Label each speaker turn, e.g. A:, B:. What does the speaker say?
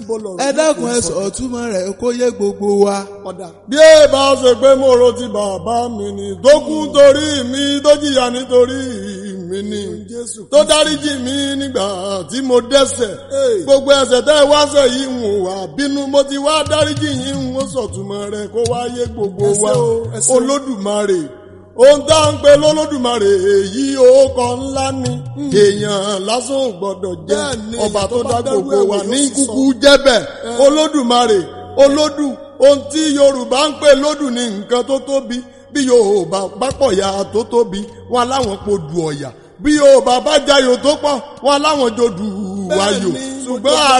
A: níbo lọ̀rọ̀
B: ẹ dákun ẹ sọ túmọ̀ rẹ̀ kó yé gbogbo wa.
A: ọ̀dà. bí ẹ bá ṣe pé mo ro ti bàbá mi ni tó kú torí mi tó jìyà nítorí mi ni Jésù tó dáríjì mi nígbà tí mo dẹ́ṣẹ̀ gbogbo ẹ̀ṣẹ̀ tẹ́ ẹ wá ṣẹ̀ yìí ń wà bínú mo ti wá dáríjì yìí ń sọ̀túnmọ́ rẹ̀ kó wá yé gbogbo
B: Ẹ ṣé
A: wa
B: o, ẹ ṣé o.
A: olódùmarè ohun tá à ń pe lólódùmarè èyí òkọ ńlá ni èèyàn lásán ò gbọdọ̀ jẹ́
B: Bẹ́ẹ̀ ni,
A: ọba tó
B: tó
A: dá
B: bá dárú
A: gbogbo
B: ẹ̀wò
A: wa
B: yóò
A: ní
B: sì sọ.
A: kúkú jẹ́bẹ̀ olódùmarè olódù ohun tí yorùbá ń pè lódù ní nǹkan tó tóbi bí yorùbá pápọ̀ ya tó tóbi wọn láwọn po dù ọ̀yà bí yorùbá bá jayò tó pọ̀ wọn láwọn jò dù wáyò
B: Bẹ́ẹ̀ ni,
A: ṣùgbọ́n